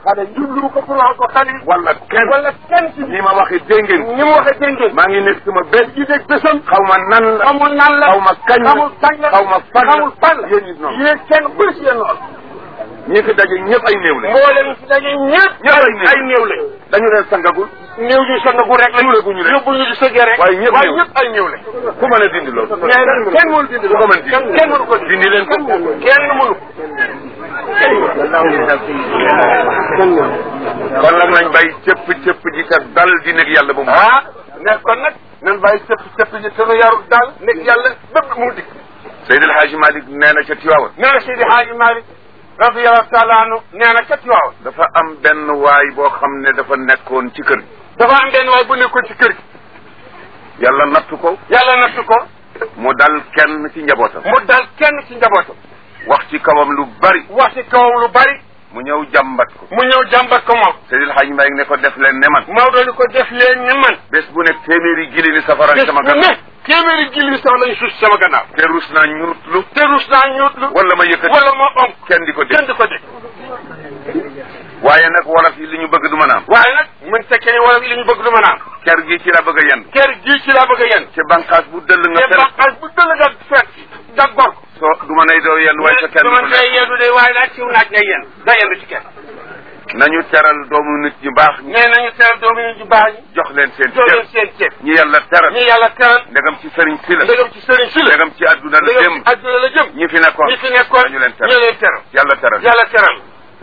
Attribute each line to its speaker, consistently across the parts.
Speaker 1: xale jublu ko pour wax ko xale yi
Speaker 2: wala kenn
Speaker 1: wala kenn ci
Speaker 2: ni ma waxee dégg ngeen
Speaker 1: ni mu waxee dégg ngeen
Speaker 2: maa ngi nekk sama bés
Speaker 1: ji dégg bésam
Speaker 2: xaw ma nan la
Speaker 1: xamul nan la
Speaker 2: xaw ma kañ la
Speaker 1: xamul kañ la
Speaker 2: xaw ma fan la
Speaker 1: xamul fan la
Speaker 2: yéen it noonu
Speaker 1: yéen kenn ku si yéen noonu
Speaker 2: ñi fi daje ñëpp ay néew la
Speaker 1: mboolem si daje ñëpp
Speaker 2: ñëpp ay néew
Speaker 1: ay néew lañ
Speaker 2: dañu leen sangagul
Speaker 1: néew ñu sangagu rek la
Speaker 2: Suulaguñu leen.
Speaker 1: yóbbu ñu di sëggee rek
Speaker 2: waaye ñëpp
Speaker 1: waaye
Speaker 2: néew.
Speaker 1: ñëpp ay néew lañ
Speaker 2: ku mën a dindi loolu
Speaker 1: mais nag kenn mënu dindi
Speaker 2: ku ko mën dindi
Speaker 1: kenn kenn mënu ko
Speaker 2: dindi leen ko
Speaker 1: kenn mënu ko
Speaker 2: kon nag nañ bay cëpp cëpp ji te dal di nekk yàlla ba mu
Speaker 1: ah ne kon nag nan bàyyi cëpp cëpp ji te nu yarul daal nekk yàlla bépp mu dikk
Speaker 2: Seydi El Hadji Malick nee na ca Tiwaawan
Speaker 1: nee na Seydi Haaji Malick radiyallahu taala anhu nee na ca Tiwaawan
Speaker 2: dafa am benn waay boo xam ne dafa nekkoon ci kër gi
Speaker 1: dafa am benn waay bu nekkoon ci kër gi
Speaker 2: yàlla nattu ko
Speaker 1: yàlla nattu ko
Speaker 2: mu dal kenn ci njabootam
Speaker 1: mu dal kenn ci njabootam
Speaker 2: wax ci kawam lu bari
Speaker 1: wax ci kawam lu bari
Speaker 2: mu ñëw jàmbat ko
Speaker 1: mu ñëw jàmbat ko moom
Speaker 2: Seydi El Hadji Malick ne ko def leen ne man
Speaker 1: Maodo ni ko def leen ni man
Speaker 2: bés bu nekk téeméeri gili ni safara
Speaker 1: bés
Speaker 2: sama
Speaker 1: bu
Speaker 2: gannaaw
Speaker 1: ne téeméeri gilli sax lañu suus sama gannaaw
Speaker 2: te rus naa ñurutlu
Speaker 1: te rus naa ñuutlu
Speaker 2: wala ma yëkkati
Speaker 1: wala ma onk
Speaker 2: kenn di ko dégg
Speaker 1: kenn di ko dégg
Speaker 2: waaye nag wolof yi li ñu bëgg du mën a am
Speaker 1: waaye nag mën tekkee ni wala li ñu bëgg du mën a am
Speaker 2: ker gi ci la bëgg a yenn
Speaker 1: kër gii ci laa bëgg a yenn
Speaker 2: ci banqaas bu dëll nga
Speaker 1: te
Speaker 2: fel
Speaker 1: baqas bu dëll nga fekk jag gor ko
Speaker 2: soo du ma nay doo yenn waaye sa kenn
Speaker 1: dama
Speaker 2: du
Speaker 1: ngay yendu de waaye nag ciw naaj ngay yenn nga yendu ci kenn
Speaker 2: nañu teral doomu nit ñu baax ñi
Speaker 1: nee nañu teral doomu ñu baax ñi
Speaker 2: jox leen seen
Speaker 1: jox leen
Speaker 2: cër
Speaker 1: seen ceeb
Speaker 2: ñi yàlla teral
Speaker 1: ñi yàlla teral
Speaker 2: ndegam ci sëriñ si la
Speaker 1: ndegam ci sëriñ si la
Speaker 2: ndegam ci àdduna la
Speaker 1: ndegam
Speaker 2: jëm
Speaker 1: ci àdduna la jëm
Speaker 2: ñi fi nekkoon
Speaker 1: ñi fi nekkoon
Speaker 2: nañu leen
Speaker 1: ñu
Speaker 2: teral
Speaker 1: leen teral
Speaker 2: yàlla teral
Speaker 1: yàlla teral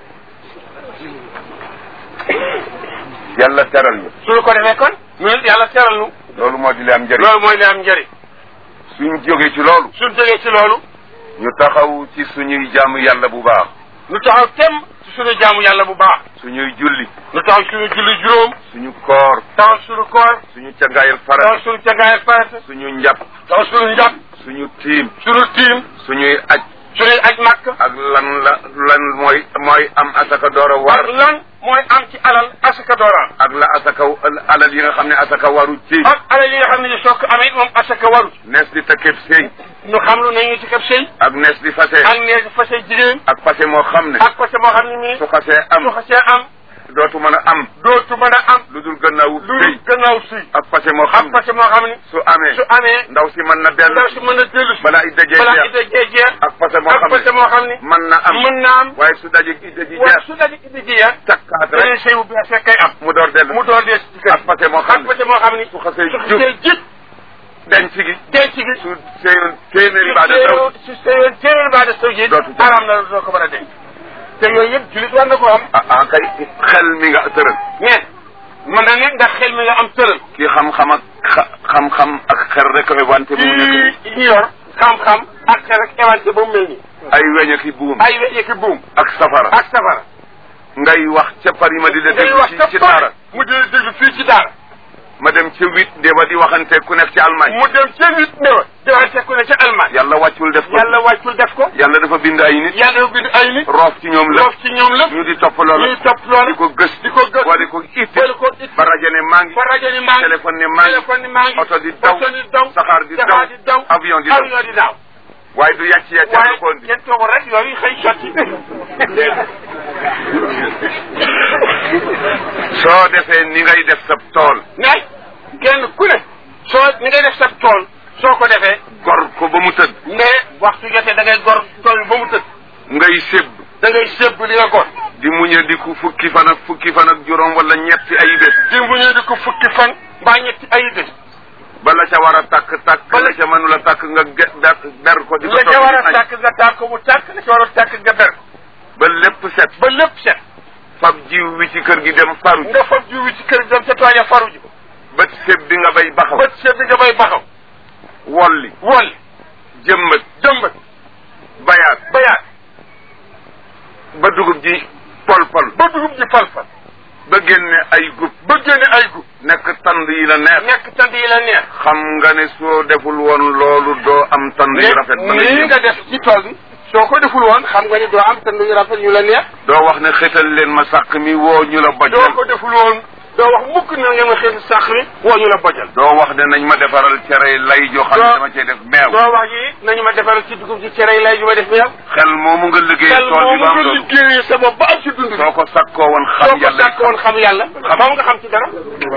Speaker 2: yàlla teral ñu
Speaker 1: suñu ko defee kon ñun yàlla teral nu
Speaker 2: loolu moo di li am njëriñ
Speaker 1: loolu mooy li am njëriñ
Speaker 2: suñ jógee ci loolu
Speaker 1: suñ jógee ci loolu
Speaker 2: ñu taxaw ci suñuy jaamu yàlla bu baax
Speaker 1: nu taxaw tem ci suñu jaamu yàlla bu baax
Speaker 2: suñuy julli
Speaker 1: nu taxaw suñu julli juróom
Speaker 2: suñu koor
Speaker 1: taxaw suñu koor
Speaker 2: suñu cangaayal
Speaker 1: taxaw
Speaker 2: farat
Speaker 1: suñu cangaayal farata
Speaker 2: suñu njàpp
Speaker 1: taxaw suñu njàpp
Speaker 2: suñu tiim
Speaker 1: suñu tiim
Speaker 2: suñuy aj
Speaker 1: suñuy aj màkk
Speaker 2: ak lan la lan mooy mooy am asaka door a war
Speaker 1: ak lan mooy am ci alal asaka dooraan
Speaker 2: ak la asaka alal yi nga xam ne asaka waru ci
Speaker 1: ak alal yi nga xam ne ni soo ko amee moom asaka waru
Speaker 2: nees di tëkkëb sëy
Speaker 1: nu xam lu nañu ci kab sëy
Speaker 2: ak nees di fase
Speaker 1: ak nee fase jigéen
Speaker 2: ak fase moo xam ne
Speaker 1: ak fase moo xam ne nii
Speaker 2: su xasee
Speaker 1: su
Speaker 2: am
Speaker 1: xasee am
Speaker 2: dootu mën a am
Speaker 1: dootu mën a am
Speaker 2: lu dul gannaawu
Speaker 1: lu
Speaker 2: sëy
Speaker 1: gannaaw sëy
Speaker 2: ak fase moo
Speaker 1: ak
Speaker 2: xam ne
Speaker 1: fase moo xam ne
Speaker 2: su amee
Speaker 1: su amee
Speaker 2: ndaw si mën na dellu
Speaker 1: ndaw si mën a dellu si
Speaker 2: balaa idda jee
Speaker 1: balaa
Speaker 2: jeex
Speaker 1: idda jee jeex
Speaker 2: ak fase moo
Speaker 1: ak
Speaker 2: xam
Speaker 1: fase
Speaker 2: ne
Speaker 1: moo xam ne
Speaker 2: mën na am
Speaker 1: mën na am
Speaker 2: waaye su daje idda ji
Speaker 1: waaye
Speaker 2: jeex
Speaker 1: su daje idda ji jeex
Speaker 2: takkaat
Speaker 1: beneen
Speaker 2: rek
Speaker 1: sëy bu bees rek kay am
Speaker 2: mu door dellu
Speaker 1: mu door dee ci kër
Speaker 2: ak fase moo
Speaker 1: ak
Speaker 2: xam ne
Speaker 1: fase moo xam ne
Speaker 2: su xasee
Speaker 1: su
Speaker 2: jub
Speaker 1: xasee jib
Speaker 2: denc gi
Speaker 1: denc gi
Speaker 2: su seyoon téeméeri baa de daw
Speaker 1: su seyoon téeméeri baa de saw ji
Speaker 2: Dootu jëm.
Speaker 1: araam na doo ko mën a denc te yooyu yëpp julit war na ko am
Speaker 2: ah ah kay xel mi nga tëral
Speaker 1: mais mën na ne ndax xel mi nga am tëral
Speaker 2: ki xam-xam ak xa- xam-xam ak xel rek a wante mu nekk
Speaker 1: ci ñi yor xam-xam ak xel ak éventé ba mu mel nii
Speaker 2: ay weñ ak i buum
Speaker 1: ay weñe ki buum
Speaker 2: ak safara
Speaker 1: ak safara
Speaker 2: ngay wax ca Paris ma di la
Speaker 1: ngay
Speaker 2: déglu
Speaker 1: wax
Speaker 2: ci
Speaker 1: ca
Speaker 2: ci
Speaker 1: pare
Speaker 2: daara
Speaker 1: mu di déglu fii ci daara
Speaker 2: ma dem ca huit de ba di waxante ku nekk ci Allemagne
Speaker 1: mu dem ca nit ne wa diwaante ku ne ca Allemagne
Speaker 2: yàlla wàccul def ko
Speaker 1: yàlla wàccul def ko
Speaker 2: yàlla dafa bind ay nit
Speaker 1: yàlla dafa bind ay nit
Speaker 2: roof ci ñoom la
Speaker 1: loof ci ñoom lépp
Speaker 2: ñu di topp loolu
Speaker 1: ñuy topp loolu
Speaker 2: di ko gës
Speaker 1: di ko gës
Speaker 2: wala di ko itti
Speaker 1: wala ko it
Speaker 2: ba rajo ne maa ngi
Speaker 1: ba rajo ni maa ngi
Speaker 2: téléphone ne maa ngi
Speaker 1: téléphone ni maa ngi
Speaker 2: oto di daw
Speaker 1: oto di daw
Speaker 2: saxaar di
Speaker 1: saxaar di daw
Speaker 2: avion di daw
Speaker 1: avion di daw
Speaker 2: waaye du yàcc yàcc
Speaker 1: waaye
Speaker 2: ko indi
Speaker 1: kenn toogul rek yooyu xëy sotti
Speaker 2: soo defee ni ngay def sa tool
Speaker 1: mais kenn ku ne soo ni ngay def sa tool soo ko defee
Speaker 2: gor ko ba mu tëdd
Speaker 1: mais waxtu jotee da ngay gor tool bi ba mu tëdd
Speaker 2: ngay sébb
Speaker 1: da ngay sébb li nga gor
Speaker 2: di muñe di ku fukki fan ak fukki fan ak juróom wala ñetti ay bés
Speaker 1: di mu ñëw di ko fukki fan mbaa ñetti ay bés
Speaker 2: bala ca war a takk takk
Speaker 1: Bala-
Speaker 2: la ca mënula takk nga ge ber ber ko di ko
Speaker 1: la ca war a
Speaker 2: togg di añ.
Speaker 1: tàkk nga tàkk mu tàkk la ca war a tàkk nga ber ko
Speaker 2: ba lépp set
Speaker 1: ba lépp set
Speaker 2: fab jiw wi ci kër gi dem faru ji
Speaker 1: nga fab jiw wi ci kër gi dem ca tool ya faru ji ko
Speaker 2: bët séb bi nga bay baxaw
Speaker 1: bët set bi nga bay baxaw
Speaker 2: wolli
Speaker 1: wolli
Speaker 2: jëmbat
Speaker 1: jëmbat
Speaker 2: bayaat
Speaker 1: bayaat
Speaker 2: ba dugub ji pol pol
Speaker 1: ba dugub ji fal-fal
Speaker 2: ba génne ay gub
Speaker 1: ba génne ay gub
Speaker 2: nekk tand yi la neex
Speaker 1: nekk tant yi la neex
Speaker 2: xam nga ne soo deful woon loolu doo am tand yu rafet ba ngay
Speaker 1: nii
Speaker 2: jëm.
Speaker 1: nga def ci tool bi soo ko deful woon xam nga ni doo am tant yu rafet yu la neex
Speaker 2: doo wax ne xetal leen ma sàq mi woo ñu la boj
Speaker 1: doo ko deful woon doo wax mukk ne ngeen ma xeeti sàq mi woo ñu la bojal
Speaker 2: doo wax ne nañ ma defaral cere lay joo xam ne
Speaker 1: Doo-
Speaker 2: dama cee def meew
Speaker 1: doo wax yi nañu ma defaral ci dugub ci cere yi lay ju ma def meew
Speaker 2: xel moomu nga liggéey
Speaker 1: xel
Speaker 2: tool bi
Speaker 1: moomu
Speaker 2: ba am
Speaker 1: nga
Speaker 2: loolu
Speaker 1: liggéeyee sa bopp ba am ci dund bi
Speaker 2: soo ko sakkoo woon
Speaker 1: soo
Speaker 2: xam
Speaker 1: ko
Speaker 2: yàlla
Speaker 1: sàkk woon xam yàlla moom nga xam ci dara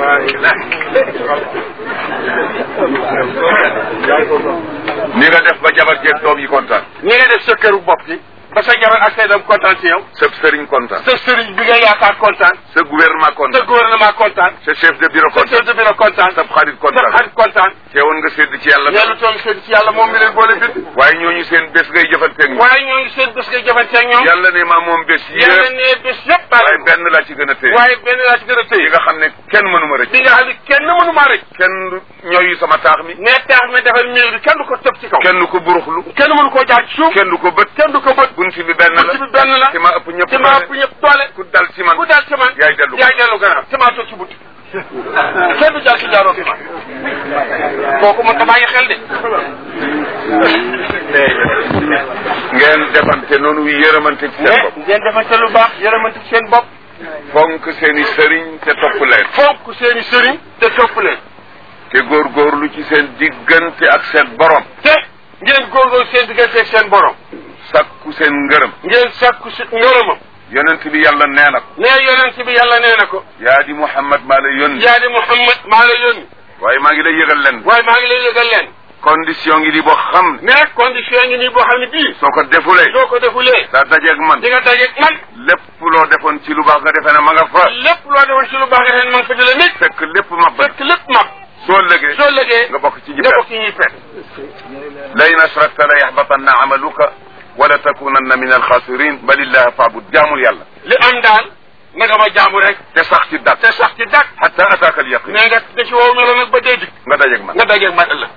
Speaker 2: ni nga def ba jabar jeeg doom yi kontaan
Speaker 1: ni nga def sa këru bopp gi ba sa jabar ak say doom kontaan ci yow
Speaker 2: sa sëriñ kontaan
Speaker 1: sa sëriñ bi nga yaakaar kontaan
Speaker 2: sa gouvernement
Speaker 1: sa
Speaker 2: kontaan
Speaker 1: gouvernement kontaan
Speaker 2: sa chef de bureau
Speaker 1: sa
Speaker 2: kontaan
Speaker 1: chef de bureau kontaan
Speaker 2: sa xarit
Speaker 1: sa
Speaker 2: kontaan
Speaker 1: xarit kontaan
Speaker 2: teewoon nga sédd ci yàlla
Speaker 1: yàlla toll seen ci yàlla moom mi leen boole bind
Speaker 2: waaye ñooñu seen bés ngay jëfanteeg ñoom
Speaker 1: waaye ñoo ngi seen bés nga jëfanteeg ñoom
Speaker 2: yàlla ne maa moom bés
Speaker 1: yàlla
Speaker 2: yëpp
Speaker 1: ne bés yëpp
Speaker 2: waaye
Speaker 1: bàyyi
Speaker 2: benn laa ci gën a téye
Speaker 1: waaye benn laa ci gën a
Speaker 2: yi
Speaker 1: téye
Speaker 2: nga xam ne kenn mënuma rëcc
Speaker 1: bi nga xam ne kenn mënu maa rek
Speaker 2: kenn ñooyu sama taax mi
Speaker 1: ne taax mi defal miir bi kenn du ko tëb ci kaw
Speaker 2: kenn du ko buruxlu
Speaker 1: kenn mënu koo jaar ci suuf
Speaker 2: kenn du ko bët
Speaker 1: kenn du ko bët
Speaker 2: bunti bi benn
Speaker 1: bunti bi
Speaker 2: la
Speaker 1: benn la
Speaker 2: ci ma ëpp ñëpp
Speaker 1: ci ma ëpp ñëpp doole
Speaker 2: ku dal ci man
Speaker 1: ku daal ci man
Speaker 2: yaay dellu
Speaker 1: yaay dellu gannaaw ci maa toog ci bunti kenn du jaar ci jaaroo ci man kooku mën ta bàyyi xel de
Speaker 2: ngeen defante noonu yërëmante ci seen
Speaker 1: mais
Speaker 2: bopp
Speaker 1: ngeen defante lu baax yërëmante ci seen bopp
Speaker 2: fonk seen i sëriñ te topp leen
Speaker 1: fonk seen i sëriñ te topp leen
Speaker 2: te góorgóorlu ci seen diggante ak seen borom
Speaker 1: te ngeen góorgóorlu seen diggante ak seen borom
Speaker 2: sakku seen ngërëm
Speaker 1: ngeen sàkku si ngërëmam
Speaker 2: yonent bi yàlla nee na ko
Speaker 1: nee yonent bi yàlla nee na ko
Speaker 2: yaa di Muhammad maa la yónni
Speaker 1: yaa di Muhammad maa la yónni
Speaker 2: waaye maa ngi lay yëgal leen
Speaker 1: waaye maa ngi lay yëgal leen
Speaker 2: condition ngi di boo xam ne
Speaker 1: mais condition ngi nii boo xam ne bii
Speaker 2: soo ko defulee
Speaker 1: soo ko defulee
Speaker 2: daa dajeeg man
Speaker 1: di nga dajeeg man
Speaker 2: lépp loo defoon ci lu baax nga defee ne ma nga fa
Speaker 1: lépp loo defoon ci lu baax nga ren ma nga fa di la nit
Speaker 2: fekk lépp ma ba
Speaker 1: fekk lépp mag
Speaker 2: soo lëgee
Speaker 1: soo lëgee
Speaker 2: nga bokk ci ñi
Speaker 1: nga bokk
Speaker 2: perte
Speaker 1: ci ñuy pet
Speaker 2: la in ashrakta la yaxbatanna amaluka wala takunanna min alxaasirin balillaha faabud jaamul yàlla
Speaker 1: li am daal na nga ma jaamu rek
Speaker 2: te sax ci dak
Speaker 1: te sax ci dak
Speaker 2: xata ataaka al yaqin
Speaker 1: mais nga da ci wow melo nag ba dee dik
Speaker 2: nga dajeeg man
Speaker 1: nga dajeeg man ëllëg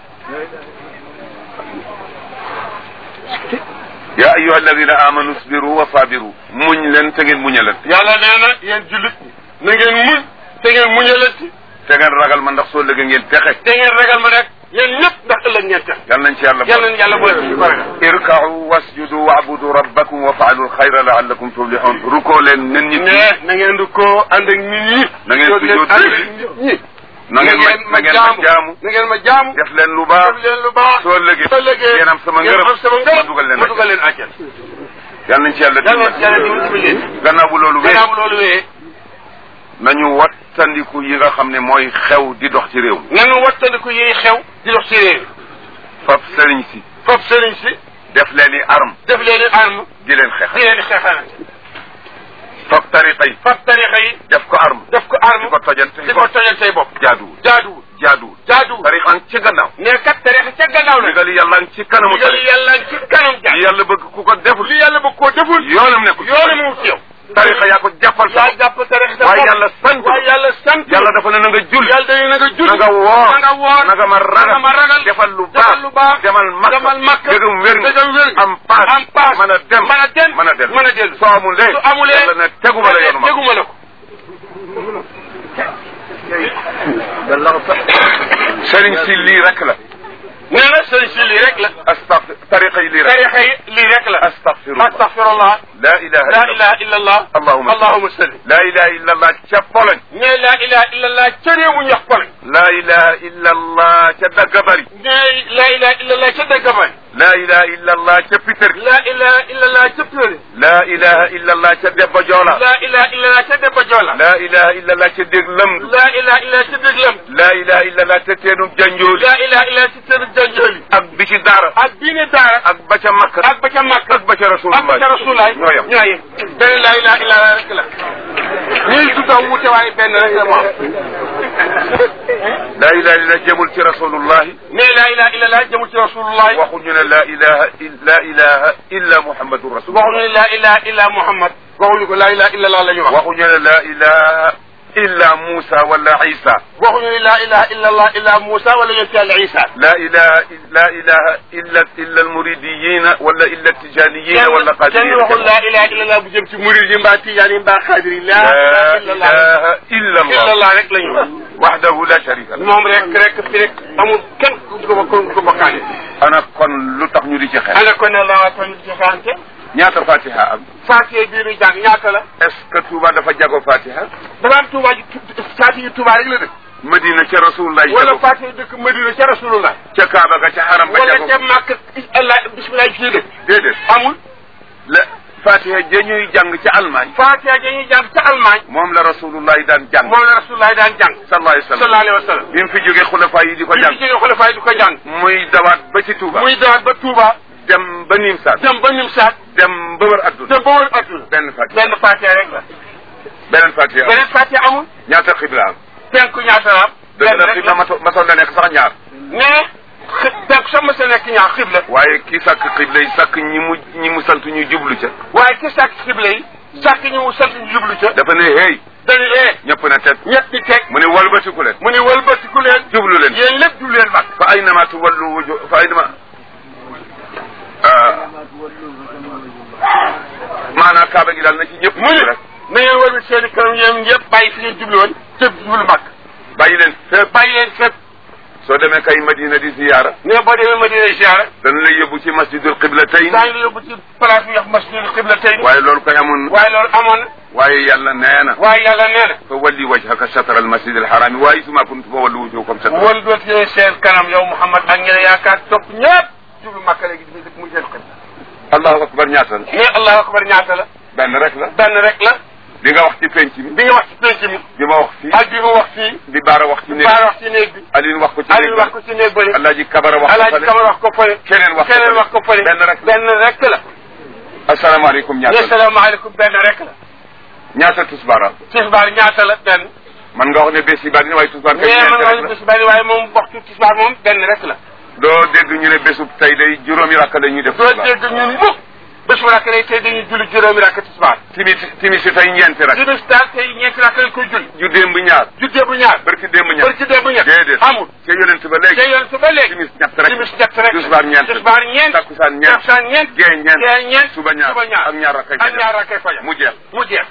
Speaker 2: ya ayuha alladina amanu sbiru wa sabiru muñ leen te ngeen muñalante
Speaker 1: yàlla nee na yéen jullit na ngeen muñ te ngeen muñalati
Speaker 2: te ngeen ragal ma ndax soo lëgee ngeen texe
Speaker 1: te ngeen ragal ma rek yéen ñëpp ndax ëllëg ngeen tax
Speaker 2: yal nañ ci yàlla
Speaker 1: yàlla nañ yàlla boole ci ko ragal
Speaker 2: irkau wasjudu waabudu rabbakum wa faalu lxayra laallakum tuflihun rukoo leen nen nit ñi
Speaker 1: mais na ngeen di ko ànd ak nit ñi
Speaker 2: Na ngeen
Speaker 1: jóg leen
Speaker 2: sujjóot
Speaker 1: ànd
Speaker 2: julli.
Speaker 1: ak nit ñi
Speaker 2: na ngeen ma na ngeen ma jaamu
Speaker 1: na ngeen ma jaamu
Speaker 2: def leen lu baax
Speaker 1: def leen lu baax
Speaker 2: soo lëgee
Speaker 1: soo lëgee
Speaker 2: ngeen am sama
Speaker 1: ngeen
Speaker 2: ngërëm
Speaker 1: am sama ngërëm
Speaker 2: ma dugal leen
Speaker 1: ma dugal leen àjjana
Speaker 2: yal nañ ci yàlla
Speaker 1: yàlla na ci yàlla
Speaker 2: dimbali
Speaker 1: dimbali leen
Speaker 2: gannaaw bu loolu wee
Speaker 1: gannaaw loolu wee
Speaker 2: nañu wattandiku yi nga xam ne mooy xew di dox ci réew mi
Speaker 1: nanu wattandiku yiy xew di dox ci réew
Speaker 2: fab sëriñ si
Speaker 1: foofu sëriñ si
Speaker 2: def leen i arme
Speaker 1: def leen i arme
Speaker 2: di leen
Speaker 1: di
Speaker 2: xeexal
Speaker 1: leen di xeexalante
Speaker 2: fab tariqa yi
Speaker 1: fab tarixa yi
Speaker 2: def ko arme
Speaker 1: def ko
Speaker 2: di
Speaker 1: arme
Speaker 2: ko tojante
Speaker 1: di ko tojal say bopp
Speaker 2: jaaduwul
Speaker 1: jaaduwul
Speaker 2: jaaduwul
Speaker 1: jaaduwul
Speaker 2: tariqa ci gannaaw
Speaker 1: ne kat tarixa ca gannaaw la
Speaker 2: ndigali yàlla ngi ci kanamu
Speaker 1: ndigal
Speaker 2: tariqa
Speaker 1: yàlla ci kanam
Speaker 2: li
Speaker 1: jaar
Speaker 2: yàlla bëgg ku ko deful
Speaker 1: li yàlla bëgg koo deful
Speaker 2: yoonam nekkul
Speaker 1: yoonu mu ci yow
Speaker 2: tariqa yaa ko jàppal sa
Speaker 1: yaa jàpp tarixa sa
Speaker 2: waaye
Speaker 1: bopp
Speaker 2: yàlla sant
Speaker 1: waaye yàlla sant
Speaker 2: yàlla dafa ne na nga jul
Speaker 1: yàlla dañu na nga julli
Speaker 2: na nga woor
Speaker 1: na nga woor
Speaker 2: na nga ma ragal
Speaker 1: na nga ma ragal
Speaker 2: defal lu
Speaker 1: defal lu baax
Speaker 2: baax demal makka
Speaker 1: demal makka
Speaker 2: dëgëm wér nga
Speaker 1: dëgëm wér nga
Speaker 2: am paas
Speaker 1: am paas
Speaker 2: mën a dem
Speaker 1: mën a dem
Speaker 2: mën a dellu
Speaker 1: mën a dellu
Speaker 2: soo amulee
Speaker 1: su amulee
Speaker 2: yàlla ne teguma la yoonu ma
Speaker 1: teguma la ko
Speaker 2: sëriñ si lii rek la
Speaker 1: nee na sëriñ si lii rek la
Speaker 2: astafir tariqa yi lii rek
Speaker 1: tarixa yi lii rek la
Speaker 2: astafirullah
Speaker 1: astaghfirullah
Speaker 2: la ilaha
Speaker 1: la
Speaker 2: illa
Speaker 1: ilaha illa allah
Speaker 2: Allahumma
Speaker 1: allahumma salli
Speaker 2: la ilaha illa allah ca Pologne
Speaker 1: ne la ilaha illa allah ca réew mu ñax pole
Speaker 2: la ilaha illa allah ca Daggabari
Speaker 1: ne la ilaha illa allah ca Dagabay
Speaker 2: la ilaha illa allah ca Piter
Speaker 1: la ilaha illa allah ca Pire
Speaker 2: la ilaha illa allah ca Debba Joola
Speaker 1: la ilaha illa allah ca Debba Joola
Speaker 2: la ilaha illa allah ca Déglam
Speaker 1: la ilaha illa allah ca Déglam
Speaker 2: la ilaha illa allah ca Teenu Janjooli
Speaker 1: la ilaha illa allah ca Tëru Janjooli
Speaker 2: ak bi ci daara
Speaker 1: ak diine daara
Speaker 2: ak ba ca Makka
Speaker 1: ak ba ca Makka
Speaker 2: ak ba ca
Speaker 1: ak
Speaker 2: Rasulullah
Speaker 1: ba ca Rasulaay
Speaker 2: ñoo yem
Speaker 1: ñoo yem benn la ilaha illa allah rek la ñuy tuddaw wuute waaye benn rek la moom
Speaker 2: la ilaha illa jëmul ci Rasulullah
Speaker 1: ne la ilaha illa allah jëmul ci Rasulullah
Speaker 2: waxuñu ne la ilaha la ilaha illa Muhammadun Rasulullah
Speaker 1: waxuñu ne la ilaha illa Muhammad waxuñu ko la ilaha illa allah la ñu wax
Speaker 2: waxuñu ne la ilaha illa Musa wala Isa
Speaker 1: waxuñu ne la ilaha illa allah illa Moussa wala yonent yàlla Isa
Speaker 2: la ilaha la ilaha illa illa almuridiyina wala illa tijaniyina wala
Speaker 1: kenn kenn waxul
Speaker 2: qadiriyina
Speaker 1: la ilaha illa allah bu jëm ci murid yi mbaa tijaan yi mbaa xaadir yi la
Speaker 2: la
Speaker 1: ilaha illa allah
Speaker 2: ilaha illa
Speaker 1: illa
Speaker 2: allah
Speaker 1: allah rek la ñu wax
Speaker 2: wahdahu la sharika lahu
Speaker 1: moom rek rek fi rek amul kenn ku ko ku ko bokkaale
Speaker 2: ana kon lu tax ñu di ci xel
Speaker 1: ana ko ne la waa tamit ci xaante
Speaker 2: ñaata fatiha am
Speaker 1: Fatiha bii nuy jàng ñaata la
Speaker 2: est ce que Touba dafa jago fatiha
Speaker 1: dafa am Touba ji Fatiha yi Touba rek la dëkk
Speaker 2: Madina ca rasulullah
Speaker 1: wala
Speaker 2: jago
Speaker 1: Fatiha yi dëkk Madina ca Rasulullah
Speaker 2: ca Kaaba ga ca xaram ba
Speaker 1: wala
Speaker 2: jago
Speaker 1: ca Màkka Allah bismillah fii dëkk
Speaker 2: déedéet
Speaker 1: amul
Speaker 2: la fatiha ja ñuy jàng ca Allemagne
Speaker 1: Fatiha dañuy jàng ca Allemagne
Speaker 2: moom la rasulullah daan jàng
Speaker 1: moom la Rasulullah daan jàng
Speaker 2: sallallahu alayhi wa sallam
Speaker 1: sallallahu alayhi wa sallam
Speaker 2: bi mu fi jógee xulafa yi di ko
Speaker 1: bi
Speaker 2: jàng
Speaker 1: mu jógee xulafaay di ko jàng
Speaker 2: muy dawaat ba ci Touba
Speaker 1: muy dawaat ba Touba
Speaker 2: dem ba Nimsaat
Speaker 1: dem ba Nimsaat
Speaker 2: dem ba wër adduna
Speaker 1: dem ba wër adduna
Speaker 2: benn fatiha
Speaker 1: benn Fatiha rek la
Speaker 2: beneen fatiha
Speaker 1: beneen Fatiha amul
Speaker 2: ñaata xibla am
Speaker 1: penku ñaata la am
Speaker 2: dëgg
Speaker 1: benn
Speaker 2: la
Speaker 1: rek
Speaker 2: xibla
Speaker 1: la
Speaker 2: maso masoon na nekk sax ñaar
Speaker 1: mais xi- penku sax ma sa nekk ñaar xibla
Speaker 2: waaye kii sàkk xibla yi sàkk ñi mu ñi mu sant ñu jublu ca
Speaker 1: waaye ki sàkk xibla yi sàkk ñu mu sant ñu jublu ca
Speaker 2: dafa ne hey
Speaker 1: dañu ee
Speaker 2: ñëpp na tet
Speaker 1: ñett di teg
Speaker 2: mu ne walbatiku leen
Speaker 1: mu ni wëlbatiku leen
Speaker 2: jublu leen
Speaker 1: yéen lépp jublu leen mag
Speaker 2: fa aynama tuwallu wuju fa aynama ah maanaam kaaba gi daal na ci ñëpp
Speaker 1: mu ni
Speaker 2: jublu rek
Speaker 1: na ngeen wëlbati seen i kanam yéen ñëpp bàyyi fi ngeen jublu woon te jublu mag
Speaker 2: bàyyi leen fépp
Speaker 1: bàyyi leen fépp
Speaker 2: soo demee kay madina di ziyaara
Speaker 1: ne boo demee Madina ziyaara
Speaker 2: dana lay yóbbu ci masjidul qiblatayn
Speaker 1: daañu la yóbbu ci place bi ñuy wax masjidul qiblatayni
Speaker 2: waaye loolu koy amoon
Speaker 1: waaye loolu amoon na
Speaker 2: waaye yàlla nee na
Speaker 1: waaye yàlla nee na
Speaker 2: fa walli wajhaka shatra al masjid al harami waaye suma kuntu fa wallu wujuhakum shatra
Speaker 1: won doot yooyu seen kanam yow Muhammad ak ñeneen yaakaar topp ñëpp jublu Makka léegi di dëkk muy seen xibla
Speaker 2: allahu akbar ñaata la
Speaker 1: ne allahu akbar ñaata la
Speaker 2: benn rek la
Speaker 1: benn rek la
Speaker 2: di nga wax ci penc mi
Speaker 1: bi nga wax ci penc mi
Speaker 2: di ma wax fii
Speaker 1: ak bi mu wax fii
Speaker 2: di baara wax ci néeg
Speaker 1: baar wax ci néeg bi
Speaker 2: Aline wax ko ci
Speaker 1: Aliou
Speaker 2: néeg
Speaker 1: wax ko ci néeg bële
Speaker 2: Alaaji Kabara wax ko
Speaker 1: Alaaji
Speaker 2: fale
Speaker 1: Kamar wax ko fële
Speaker 2: keneen wax ko
Speaker 1: keneen
Speaker 2: fale.
Speaker 1: wax ko fële
Speaker 2: benn rek
Speaker 1: benn rek la
Speaker 2: asalaamaaleykum
Speaker 1: ne
Speaker 2: ñaata la
Speaker 1: salaamaaleykum benn rek la
Speaker 2: ñaata tusbaara
Speaker 1: tisbaar ñaata la benn
Speaker 2: man nga wax ne bés yi bari na waaye tusbaar kay
Speaker 1: mais man
Speaker 2: ñeent
Speaker 1: wax
Speaker 2: rek la
Speaker 1: bis bari waaye moom waxtu tisbaar moom benn rek la
Speaker 2: doo dégg ñu ne bésub tey day juróomi rakk la ñuy def
Speaker 1: doo
Speaker 2: tisbaar
Speaker 1: dégg ñun mukk bés bu rakk lay tey dañuy julli juróomi rakk tisbaar
Speaker 2: timis timis si tey ñeenti rakk
Speaker 1: timis daal tey ñeenti rakk lañ koy julli
Speaker 2: ju démb ñaar
Speaker 1: juddee bu ñaar
Speaker 2: barki démb ñaar
Speaker 1: bari ci dee bu ñett
Speaker 2: déedéet
Speaker 1: amul
Speaker 2: ca yonent ba
Speaker 1: te
Speaker 2: léegi
Speaker 1: yoon su ba léegi
Speaker 2: timis ñett rek
Speaker 1: timis ñett rek
Speaker 2: tisbaar ñeent
Speaker 1: tisbaar ñeent
Speaker 2: takkusaan ñeent
Speaker 1: takkusaan ñeent
Speaker 2: gee ñeent
Speaker 1: gee ñeent
Speaker 2: suba ñaar
Speaker 1: suba ñaar
Speaker 2: ak ñaar rakkay
Speaker 1: ak
Speaker 2: fajar.
Speaker 1: ñaar rakkay fajar
Speaker 2: mu jeex
Speaker 1: mu jeex